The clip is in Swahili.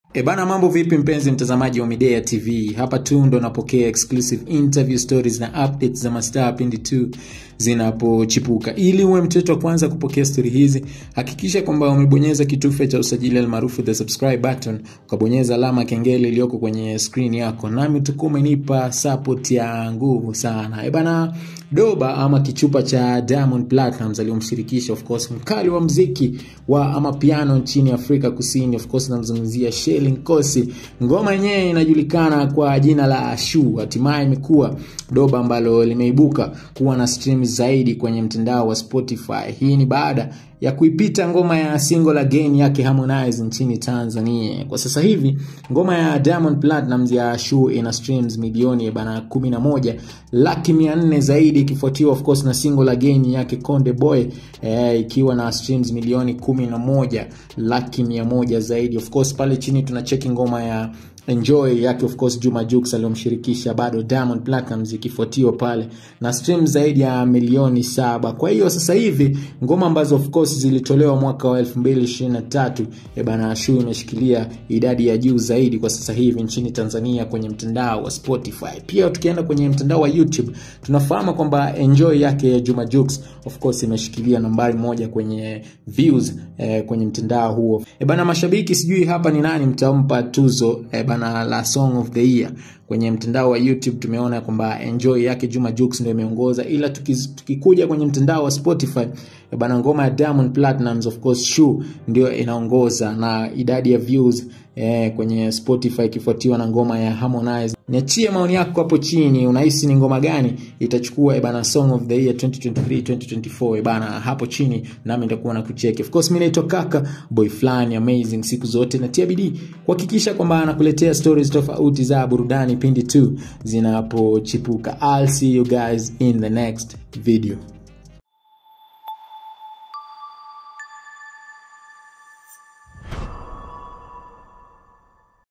E bana, mambo vipi mpenzi mtazamaji wa Midea TV? Hapa tu ndo napokea exclusive interview stories na updates za mastaa pindi tu zinapochipuka. Ili uwe mtoto wa kwanza kupokea stori hizi, hakikisha kwamba umebonyeza kitufe cha usajili almaarufu the subscribe button, ukabonyeza alama kengele iliyoko kwenye screen yako, nami utakuwa umenipa support ya nguvu sana. E bana, Doba ama kichupa cha Diamond Platnumz aliyomshirikisha of course mkali wa mziki wa ama piano nchini Afrika Kusini, of course namzungumzia Shelly Nkosi. Ngoma yenyewe inajulikana kwa jina la Shu, hatimaye imekuwa doba ambalo limeibuka kuwa na streams zaidi kwenye mtandao wa Spotify. Hii ni baada ya kuipita ngoma ya single again yake Harmonize nchini Tanzania. Kwa sasa hivi ngoma ya Diamond Platnumz ya Shu ina streams milioni bana 11 laki 400 zaidi, ikifuatiwa of course na single again yake Konde Boy eh, ikiwa na streams milioni 11 laki 100 zaidi. Of course pale chini tuna cheki ngoma ya Enjoy yake of course Juma Jux aliyomshirikisha bado Diamond Platnumz ikifuatiwa pale na stream zaidi ya milioni saba. Kwa hiyo sasa hivi ngoma ambazo of course zilitolewa mwaka wa 2023 e bana, Shu imeshikilia idadi ya juu zaidi kwa sasa hivi nchini Tanzania kwenye mtandao wa Spotify. Pia tukienda kwenye mtandao wa YouTube tunafahamu kwamba Enjoy yake Juma Jux of course imeshikilia nambari moja kwenye views eh, kwenye mtandao huo. E bana, mashabiki sijui hapa ni nani mtampa tuzo e bana la song of the year kwenye mtandao wa YouTube tumeona kwamba Enjoy yake Juma Jux ndio imeongoza, ila tukikuja kwenye mtandao wa Spotify bana, ngoma ya Diamond Platnumz of course Shu ndio inaongoza na idadi ya views eh, kwenye Spotify ikifuatiwa na ngoma ya Harmonize. Niachie maoni yako hapo chini, unahisi ni ngoma gani itachukua e bana song of the year 2023 2024 e bana, hapo chini nami nitakuwa na kucheki. Of course mimi naitwa Kaka boy flani amazing, siku zote natia bidii kuhakikisha kwamba anakuletea stories tofauti za burudani pindi tu zinapochipuka. I'll see you guys in the next video.